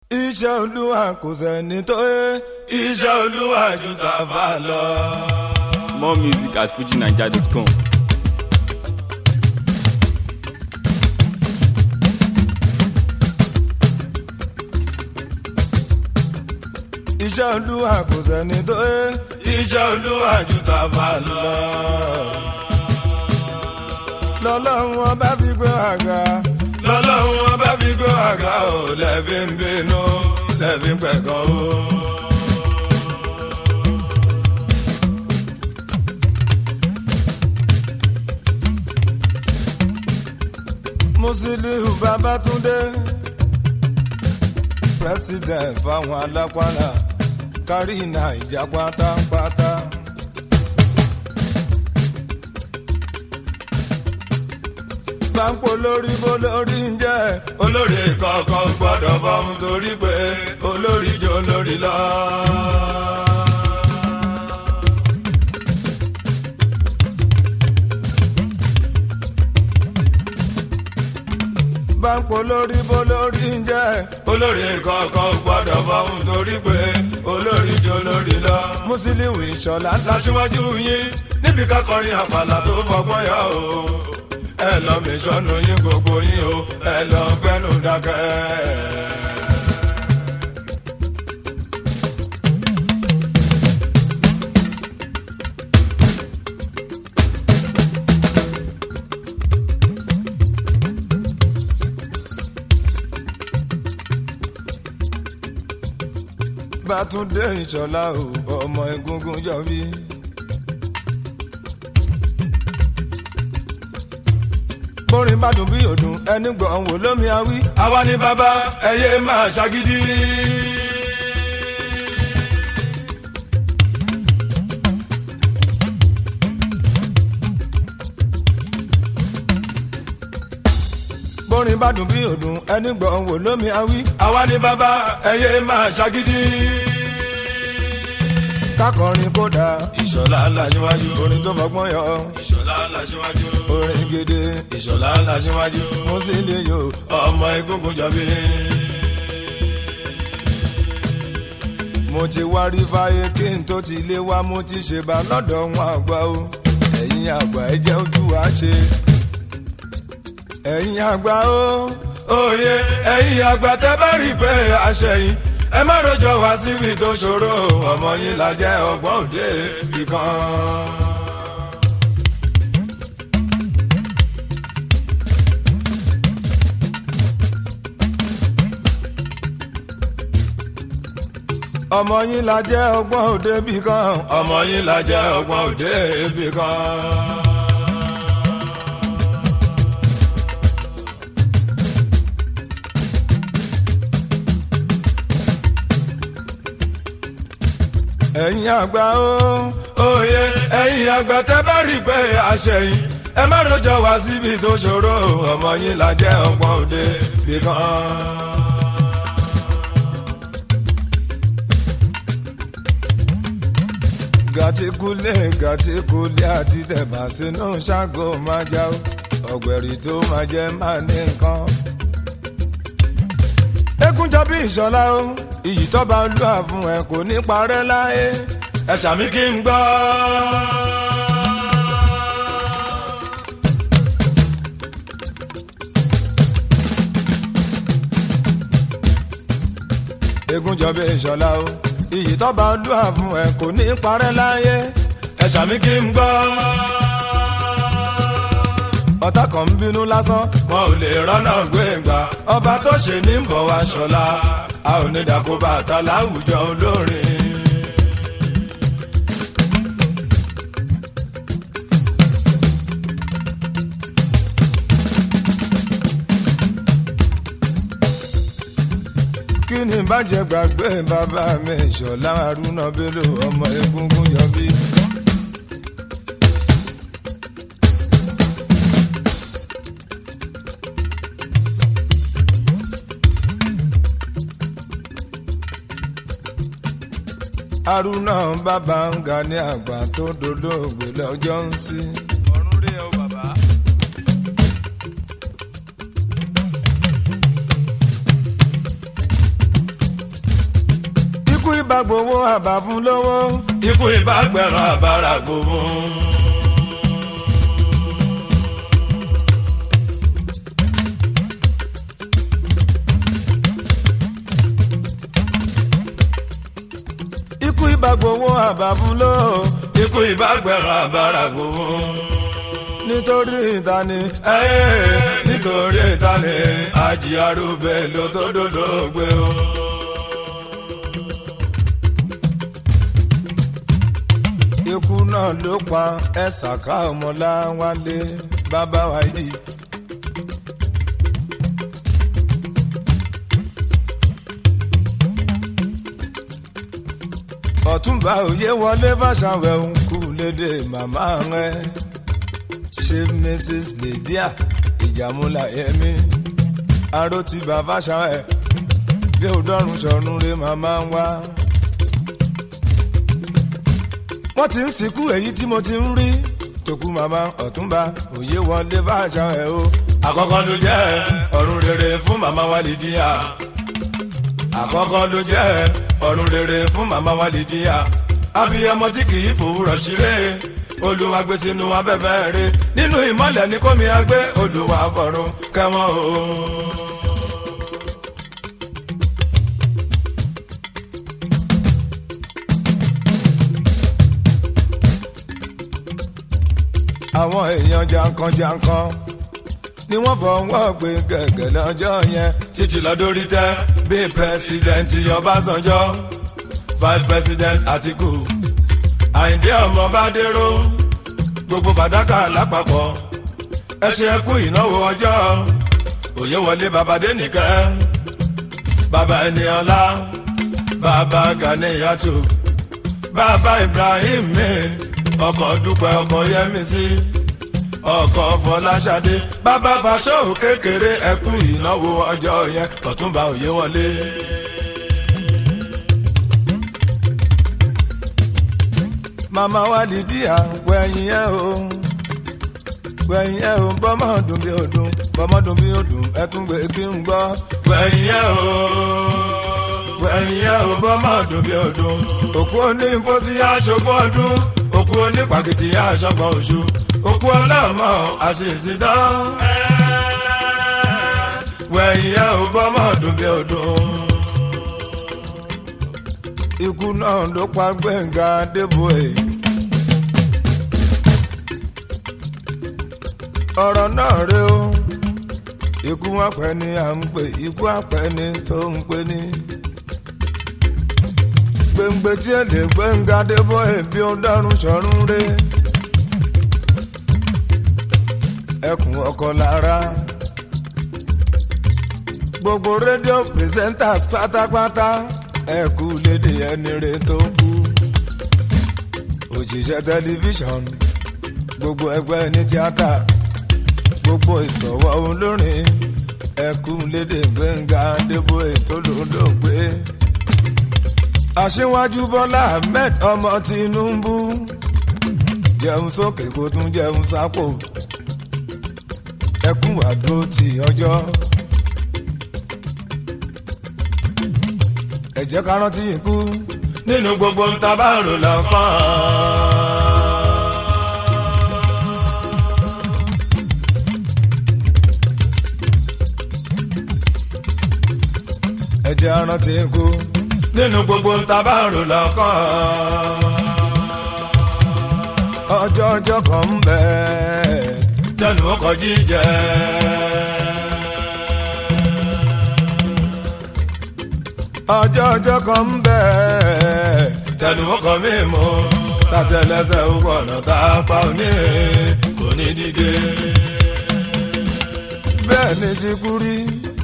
iṣẹ́ olúwa kò sẹ́ni tó yẹ iṣẹ́ olúwa ju tàfà lọ. More music at fujinaija.com. iṣẹ́ olúwa kò sẹ́ni tó yẹ iṣẹ́ olúwa ju tàfà lọ. lọ́lọ́run ọba fi gbé àga lọ́lọ́run ọba fi gbé àga ò lẹ́bí ń bínú lẹ́bí ń pẹ̀gàn o. Musiliu Babatunde president fáwọn alápàlà kárí nàìjà pátápátá. Báńpọ̀ lórí bó lórí ń jẹ́ olórí kọ̀ọ̀kan gbọ́dọ̀ fọ́hún torí pé olórí jọ lórí lọ. Báńpọ̀ lórí bó lórí ń jẹ́ olórí kọ̀ọ̀kan gbọ́dọ̀ fọ́hún torí pé olórí jọ lórí lọ. Musiliu Ìṣọ̀lá láṣíwájú yín níbi kákọrin àpàlà tó fọgbọ́n yọ o ẹ lọ mi sọnù yín gbogbo yín o ẹ lọ gbẹnu dákẹ́. Bátúndé Ìṣọ̀lá o ọmọ egungun jọ bí. bórin bá dùn bí òdùn ẹni gbọ̀n wò lómi awí. àwa ni bàbá ẹyẹ máa ṣàgídí. bórin bá dùn bí òdùn ẹni gbọ̀n wò lómi awí. àwa ni bàbá ẹyẹ máa ṣàgídí. kákọrin kódà ìṣọ̀lá làṣíwájú orin tó fọgbọ́n yọ. ìṣọ̀lá làṣíwájú orin gidi ìṣọ̀lá làṣíwájú Musiliu ọmọ egungun jọbí. mo ti wá rí fáyé kí n tó ti lé wá mo ti ṣe bá lọ́dọ̀ wọn àgbà o ẹ̀yin àgbà ẹ jẹ́ ojú wa ṣe. ẹ̀yin àgbà o òye ẹ̀yin àgbà tẹ́ bá rí pé àṣẹyìn ẹ má rojọ́ wá síbi tó ṣòro ọmọ yín la jẹ́ ọgbọ́n òde ìkan. ọmọ yín la jẹ́ ọgbọ́n òde bì kan ọmọ yín la jẹ́ ọgbọ́n òde bì kan. ẹ̀yin àgbà o òye ẹ̀yin àgbà tẹ́ bá rí pé àṣẹyìn ẹ má rojọ́ wá síbi tó ṣòro ọmọ yín la jẹ́ ọgbọ́n òde bì kan. gàtíkúlé gàtíkúlé àti tẹ̀bà sínú ṣáàgó máa já o ọ̀gbẹ̀rì tó máa jẹ́ máa ní nǹkan. ekunjọ bí ìṣọlá o iyì tọ́ba olúwa fún ẹ kò ní parẹ́ láyé ẹ ṣàmì kí n gbọ́. ekunjọ bí ìṣọlá o iyì tọ́ba olúwa fún ẹ kò ní parẹ́ láyé ẹ ṣàmì kí n gbọ́. ọ̀tá kan ń bínú lásán wọn ò lè rọ́nà gbé gbà ọba tó ṣe ní bọ̀ wá ṣọlá a ò ní dàkó bàtà láwùjọ olórin. kí ni bàjẹ́ gbàgbé bàbá mi ṣọlá arúnà bello ọmọ egungun yọbí. arúnà bàbá ń ga ní àgbà tó dolóògbé lọ́jọ́ ń sí. ọ̀run rí ẹ o bàbá. ibà gbowó àbá fún lówó ikú ibà gbẹ̀rán àbára gbowó. ikú ibà gbowó àbá fún lówó ikú ibà gbẹ̀rán àbára gbowó. nítorí ìtani ẹ́ẹ́ nítorí ìtani àjí arúgbó ló tó dòdògbé o. ikú náà ló pa ẹ̀sàká ọmọláwálé bàbá wáìdì. ọ̀túnba òye wọlé fàṣàwẹ̀ ń kú lédè màmá rẹ̀ ṣe mrs lydia ìjàmúlà yẹmi aró ti bàbá ṣàwẹ̀ bí òdọ́rùn sọ̀rùn rẹ̀ màmá ń wá wọ́n ti ń sìnkú èyí tí mo ti ń rí tòkú màmá ọ̀túnba òye wọlé bá àṣà ẹ̀ o. àkọ́kọ́ ló jẹ́ ọ̀run rere fún màmá Wálídíà. àkọ́kọ́ ló jẹ́ ọ̀run rere fún màmá Wálídíà. abiyamọ tí kì í fòwúrọ̀ ṣeré olúwa gbé sínú abẹ́fẹ́ rẹ̀ nínú ìmọ̀lẹ̀ ní kómi agbé olúwa fọ̀run kẹ́wọ́n o. àwọn èèyàn jankan-jankan ni wọ́n fọwọ́ gbé gẹ̀gẹ̀ lọ́jọ́ yẹn títí lọ́dọ́rí tẹ́ bí pẹ́sidẹ́ǹtì ọbásanjọ́ vice president àtìkù àyìndé ọmọ bádéró gbogbo fàdákà lápapọ̀ ẹ ṣe kú ìnáwó ọjọ́ òye wọlé babadé nìkẹ́ bàbá ẹniọlá bàbá ganiyatu bàbá ibrahim mi ọkọ̀ dúpẹ́ ọkọ̀ yẹmísí ọkọ̀ fọláṣadé bàbá fàṣọ kékeré ẹkú ìnáwó ọjọ́ yẹn tọ̀túnba òye wọlé. màmá Wálídíà wẹ̀yìn ẹ̀ o wẹ̀yìn ẹ̀ o bọ́mọ̀ dùn bí odùn bọ́mọ̀ dùn bí odùn ẹ tún gbé kí n gbọ́ wẹ̀yìn ẹ̀ o wẹ̀yìn ẹ̀ o bọ́mọ̀ dùn bí odùn òkú onífọ́sí aṣọ́gbọ́ ọdún òkú onípàkìtì aṣọ́gbọ́n oṣù òkú ọlọ́mọ àṣìṣì dán wẹ̀yìn ẹ̀ o bọ́mọ̀ dùn bí odùn ikú náà ló pa Gbẹ̀ngà Adébóyè. ọ̀rọ̀ náà rè ó ikú àpẹ ni à ń pè ikú àpẹ ni tó ń pè ní. gbẹ̀ngbẹ̀ tí ẹ lè Gbẹ̀ngà Adébóyè bí ó dárún sọ̀rún rè. ẹkùn ọkọ lára gbogbo rédíò presenters pátápátá ẹ kú lédè ẹni rè tó kú òṣìṣẹ́ tẹlifíṣọ̀n gbogbo ẹgbẹ́ ní tíátà gbogbo ìsọ̀wọ́ olórin ẹ kú lédè Gbẹ́ngà Adébóyè tó lòdògbé aṣíwájú Bọ́lá Ahmed ọmọ Tinubu jẹun sókè kó tún jẹun sápò ẹkún àdó ti ọjọ́. ẹ jẹ́ ká rántí ikú nínú gbogbo ń ta bá rò lọ́kàn. ẹ jẹ́ ká rántí ikú nínú gbogbo ń ta bá rò lọ́kàn. ọjọ́ ọjọ́ kan ń bẹ tẹnu ọkọ̀ jíjẹ. ọjọ́ ọjọ́ kan ń bẹ̀. tẹnu ọkọ̀ mi mú tàtẹlẹsẹ̀ ọ̀nà tá a pa òní kò ní dìde. bẹ́ẹ̀ ni ti kú rí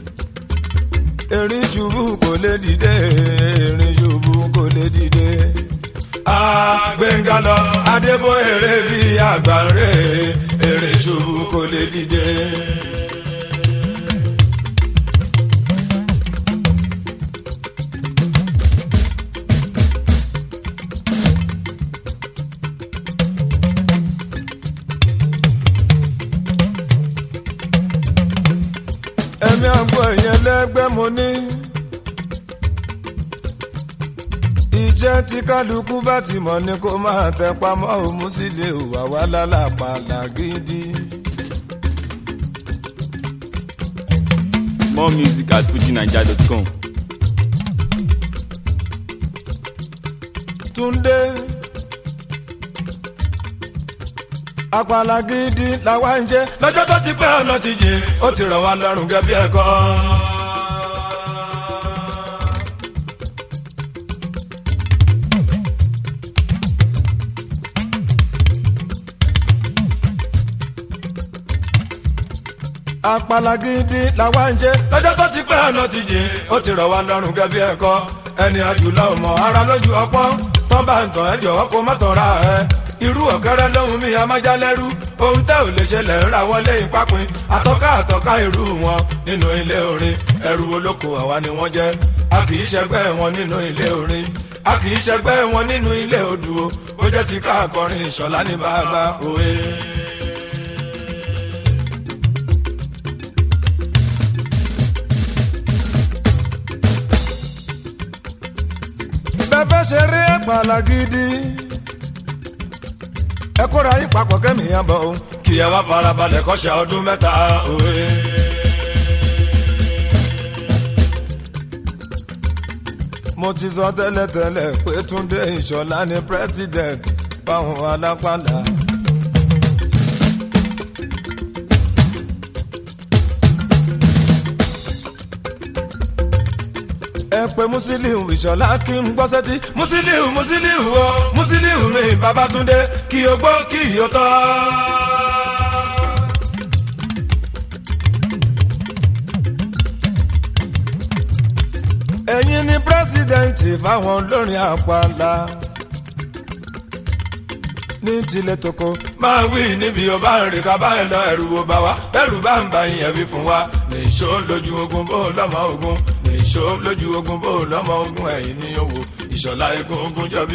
erin ṣubú kò lè dìde erin ṣubú kò lè dìde. a Gbẹ́ngà lọ Adébóyè rè bí àgbáre erin ṣubú kò lè dìde. ẹ̀mí àgbo ẹ̀yẹn lẹ́gbẹ́ mo ní. iṣẹ́ tí kálukú bá ti mọ̀ ni kó máa tẹ pamọ́ òun sì lè wà wá lálàpàlà gidi. More music at fujinaija.com. Túndé àpàlà gidi làwa ń jẹ lọ́jọ́ tó ti pẹ́ ọ̀nà ti jìn ó ti rọ̀ wá lọ́rùn gẹ́gẹ́ bí ẹ̀kọ́. àpàlà gidi làwa ń jẹ lọ́jọ́ tó ti pẹ́ ọ̀nà ti jìn ó ti rọ̀ wá lọ́rùn gẹ́gẹ́ bí ẹ̀kọ́ ẹni àjùlọ ọmọ ara lójú ọpọ́n tán bá ń tàn ẹ́ jọ̀wọ́ kó má tàn ra ẹ irú ọ̀kẹ́rẹ́ lóhun mi amájálẹ́rú ohun tẹ́ ò lè ṣẹlẹ̀ ń ra wọlé ìpápín àtọ́ká àtọ́ká irú wọn nínú ilé orin ẹrù olóko àwa ni wọ́n jẹ́ a kì í ṣẹgbẹ́ wọn nínú ilé orin a kì í ṣẹgbẹ́ wọn nínú ilé odò ó jẹ́ ti ká akọrin ìṣọ̀lá ní bàbá òwe. bẹ́ẹ̀ ṣe rí àpàlà gidi ẹ kóra yín papọ̀ kẹ́mi yẹn bọ̀ o kì í wá farabalẹ̀ kọ́ṣẹ́ ọdún mẹ́ta òwe. mo ti sọ tẹ́lẹ̀tẹ́lẹ̀ pé Túndé Ìṣọ̀lá ni president fáwọn alápàlà. ẹ pé Musiliu Ìṣọ̀lá kí n gbọ́ sẹ́tí Musiliu Musiliu o Musiliu mi Babátúndé kí o gbọ́ kí o tọ́. ẹ̀yin ni pírẹ́sìdẹ̀ǹtì fáwọn olórin àpàlà ní tilẹ̀ tókò máa wí níbi ọba rìn ká báyìí lọ ẹ̀rù wo bá wa bẹ́rù bá ń ba ìyẹn wí fún wa nìṣó lójú ogun bó lọ́mọ ogun nìṣó lójú ogun bó lọ́mọ ogun ẹ̀yìn ní owó ìṣọ̀lá egun ogun jọbí.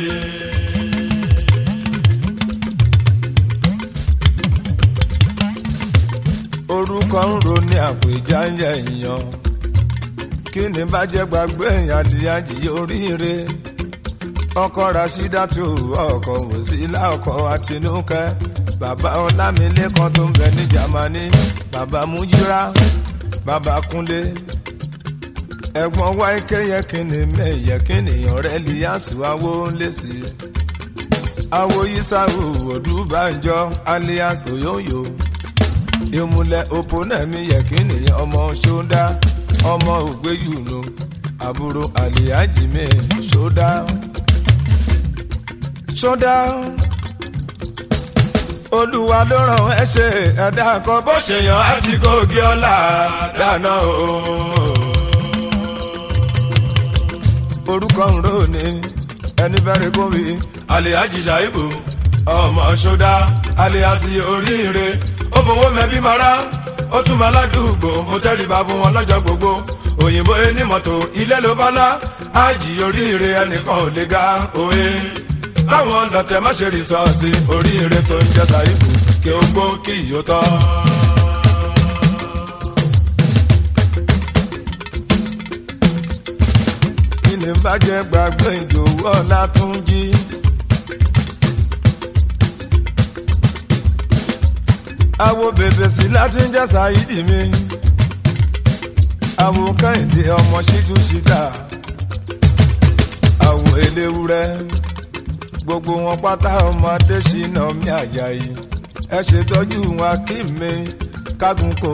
orúkọ ń ro ní àpèjá ń yẹ èèyàn kí ni bá jẹ́ gbàgbé èèyàn àdìyàjì oríire ọkọ rasídàtú ọkọ wòsílà ọkọ àtinúkẹ bàbá ọlámilékan tó ń bẹ ní jamani bàbá mújírà bàbá kúnlé ẹ̀gbọ́n wáìkẹ yẹ kí ni mẹyẹ kí nìyàn rẹ líyàsù awo lẹsí awo yisawu odúbànjọ alias oyoyo ìmùlẹ̀ òpónẹ́mí yẹ kí nìyàn ọmọ ṣódá ọmọ ògbéyùnú àbúrò àlìyájìmẹ ṣódá ṣódá olúwa ló ràn ẹ ṣe ẹ̀dá kan bó ṣe yàn á ti kó gé ọlá dáná o. orúkọ ń rò ní ẹni fẹ́rẹ̀ kó wí aliyaji ṣàìbù ọmọ ṣódá aliyasi oríire ó fowó mẹ́bí mara ó tún máa ládùúgbò mo tẹ́rìbá fún wọn lọ́jọ́ gbogbo òyìnbó ẹni mọ́tò ilé ló bá lá ájì oríire ẹnìkan ò lè ga òwe káwọn lọ́tẹ̀ má ṣe rìsọ́ọ̀sì oríire tó ń jẹ́ sàìbù kí ó gbó kí ìyó tọ́. kí ni bàjẹ́ gbàgbé ìdòwú ọ̀la tún jí. àwo bèbè sí láti ń jẹ́ sàìdì mi àwo kẹ́hìndé ọmọ ṣíjú ṣíta àwo eléwúrẹ́ gbogbo wọn pátá ọmọdé ṣìnà mi àjàyí ẹ ṣètọ́jú wọn kí mi kágun kò.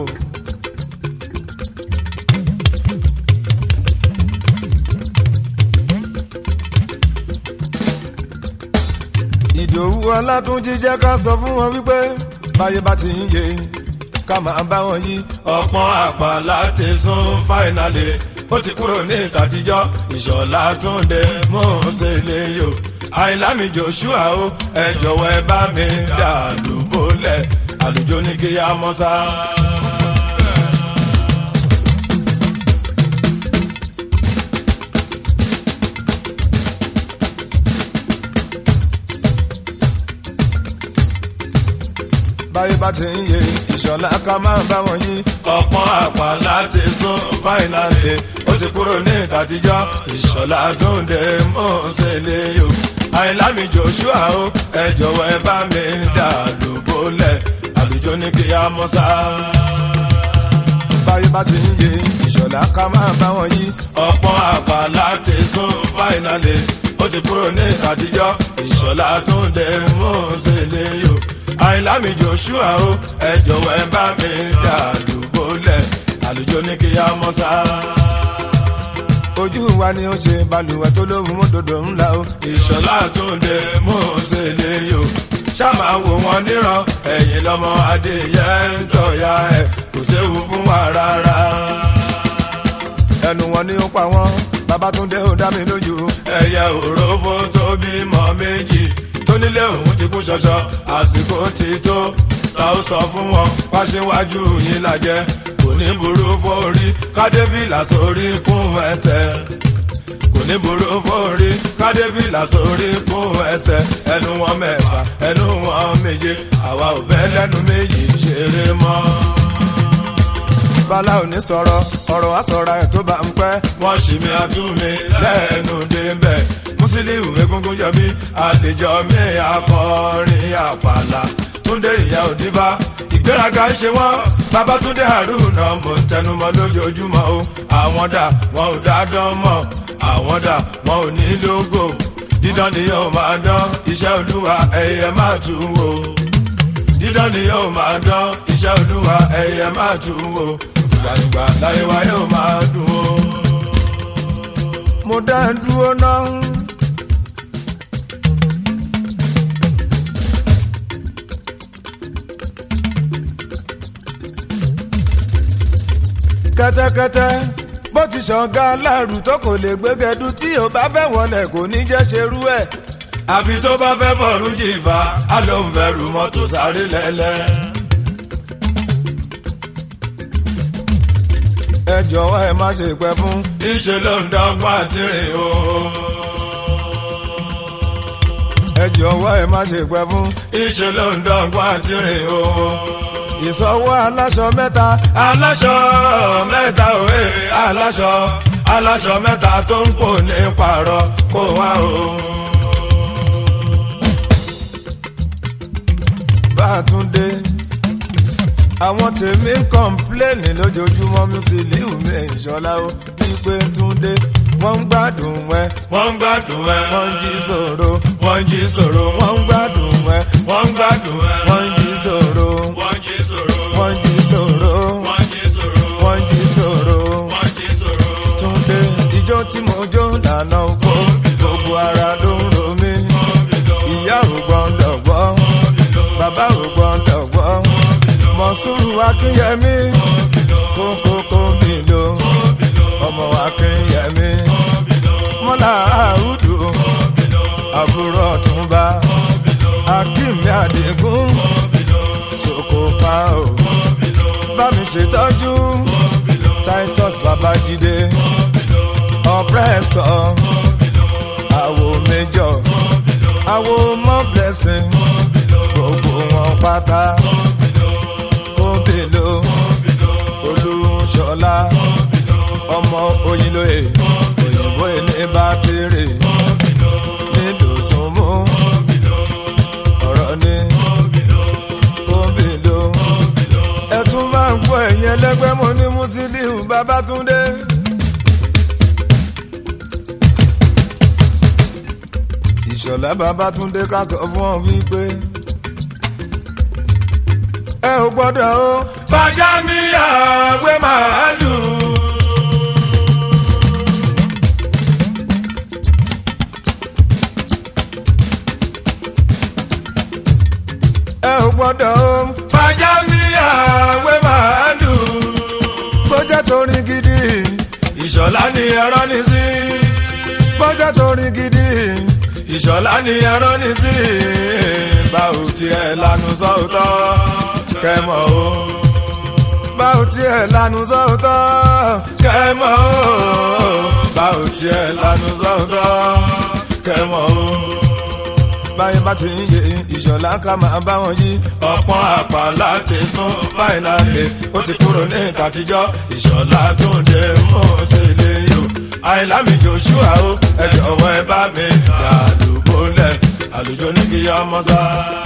ìdòwú ọlátúnjí jẹ́ ká sọ fún wọn wípé báyé bá ti ń yé ká máa bá wọn yí. ọ̀pọ̀n àpàlà ti sún fáìnàlì ó ti kúrò ní ìtàtijọ́ ìṣọ̀lá túnde mọ́ọ́sẹ̀ lè yò àìlámi joshua o ẹ jọ̀wọ́ ẹ bá mi dà lùbọ́lẹ̀ àlùjọ ní kí á mọ́ sá. báyé bá ti ń yé ìṣọ̀lá ká máa bá wọn yí. ọ̀pọ̀n àpàlà ti sún fáìnàlì ó ti ti kúrò ní ìtàtijọ́ ìṣọ̀lá tó ń dé mọ́sẹ̀lẹ̀ yó àìlámi joshua o ẹ jọ̀wọ́ ẹ bá mi dà lóbólẹ̀ àlùjọ ní kí á mọ́ sá. báyé bá ti ń yé ìṣọ̀lá ká máa bá wọn yí ọ̀pọ̀ àpá láti sún fáìnàlì ó ti kúrò ní àtijọ́ ìṣọ̀lá tó ń dé mọ́sẹ̀lẹ̀ yó àìlámi joshua o ẹ jọ̀wọ́ ẹ bá mi dà lóbólẹ̀ àlùjọ ní kí á mọ́ sá ojú wa ni ó ṣe balùwẹ̀ tó lóhùn mọ́tòdò ńlá o. ìṣọ̀lá tó ń dé mọ́ọ̀sẹ̀lẹ̀ yó ṣáàmà wò wọ́n níran ẹ̀yìn lọ́mọ adéyẹ ń tọ̀ya ẹ̀ kò séwu fún wa rárá. ẹnu wọn ni ó pa wọn babatunde ó dá mi lójú ẹyẹ òrófó tó bímọ méjì tó nílé òun ti kú ṣọṣọ àsìkò ti tó ta ó sọ fún wọn wáṣíwájú yín lajẹ kò ní burú fórí kádébìlà sórí kún ẹsẹ kò ní burú fórí kádébìlà sórí kún ẹsẹ ẹnu wọn mẹ́fà ẹnu wọn méje àwa ò bẹ lẹ́nu méjì ṣeré mọ́ bala ò ní sọ̀rọ̀ ọ̀rọ̀ á sọ̀ra ẹ̀ tó bá ń pẹ́. wọ́n ṣì mí àtúmí lẹ́nu débẹ̀ Musiliu egungun yọmí àlejò mi akọrin àpàlà túndé ìyá òdìbá ìgbéraga ń ṣe wọ́n babatunde haruna mo ń tẹnumọ́ lójoojúmọ́ o àwọn dà wọn ò dá dán mọ́ àwọn dà wọn ò ní lógo dídán ni yóò máa dán iṣẹ́ olúwa ẹ̀yẹ máa tún wò dídán ni yóò máa dán iṣẹ́ olúwa ẹ̀yẹ máa tún wò gbàgbà láyé wa yóò máa dùn o. mo dá ń dúró náà. kẹ́tẹ́kẹ́tẹ́ bó ti ṣọ̀gá aláàrù tó kò lè gbégẹdú tí ò bá fẹ́ wọlé kò ní jẹ́ ṣerú ẹ̀. àfi tó bá fẹ́ bọ̀rù jìfà á ló ń bẹ̀rù mọ́tò sáré lẹ́lẹ́. ẹ jọ̀wọ́ ẹ má ṣe pẹ́ fún. ìṣe ló ń dọ́gbọ́n àti rìn o. ẹ jọ̀wọ́ ẹ má ṣe pẹ́ fún. ìṣe ló ń dọ́gbọ́n àti rìn o ìsọwọ́ aláṣọ mẹ́ta. aláṣọ mẹ́ta òwe aláṣọ aláṣọ mẹ́ta tó ń pò ní pààrọ̀ kó wá o. Bátúndé àwọn tèmi ń kọ́ńpléènì lójoojúmọ́ Musiliu mi ìṣọ́lá ó wípé Túndé wọ́n ń gbádùn ẹ. wọ́n ń gbádùn ẹ. wọ́n ń jí sòro. wọ́n ń jí sòro. wọ́n ń gbádùn ẹ. wọ́n ń gbádùn ẹ. wọ́n ń jí sòro. wọ́n ń jí sòro. wọ́n ń jí sòro. wọ́n ń jí sòro. wọ́n ń jí sòro. wọ́n ń jí sòro. Túndé ijó tí mo jó lànà oko gbogbo ara ló ń ro mí. ìyá ò gbọ́ndọ̀ gbọ́. bàbá ò gbọ́ndọ̀ gbọ́. Mọ̀súrù Akínyẹmí kókókó mi lò ọmọ Akínyẹmí mọ́lá àrùdù àbúrò ọ̀túnba akínmi àdìgún sokopa o bá mi ṣètọ́jú Titus Babájídé ọ̀pẹ́sọ̀ àwo méjọ àwo mọ́ blessing gbogbo wọn pátá kóbèlò olúṣọlá ọmọ oyinlóye òyìnbó ilé bá kéré nídòsùnmú ọ̀rọ̀ ní kóbèlò ẹ tún máa ń gbọ́ ẹ̀yìn ẹlẹ́gbẹ́ mo ní Musiliu Babátúndé. ìṣọ̀lá Babátúndé ká sọ fún ọ wípé ẹ ò gbọ́dọ̀ o. fàjámíyà gbé màálù. ẹ ò gbọ́dọ̀ o. fàjámíyà gbé màálù. bọ́jà torin gidi ìṣọ̀lá ni ẹ̀rọ ní sí. bọ́jà torin gidi ìṣọ̀lá ni ẹ̀rọ ní sí. báwo tiẹ̀ lanu sọ́ọ̀tọ̀ kẹmọ o. báwo tiẹ̀ lanu sọ́ọ̀tọ̀ kẹmọ o. báwo tiẹ̀ lanu sọ́ọ̀tọ̀ kẹmọ o. báyìí bá ti ń yé ìṣọ̀lá ká máa bá wọn yí. ọ̀pọ̀ àpá láti sún fáìnàlì ó ti kúrò ní ìtàtijọ́ ìṣọ̀lá tó dé mọ́ ṣe lè yọ. àyìnlá mi joshua o ẹ jọ̀wọ́ ẹ bá mi dàlúbọ̀lẹ̀ àlùjọ ní kí ọmọ sá.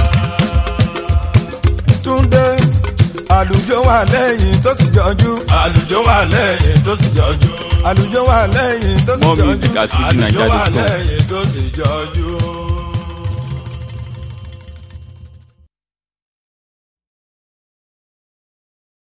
túndé àlùjọ wà lẹ́yìn tó sì jọjú. àlùjọ wà lẹ́yìn tó sì jọjú. àlùjọ wà lẹ́yìn tó sì More jọjú. music at àlùjọ wà fujininja.com. lẹ́yìn tó sì jọjú.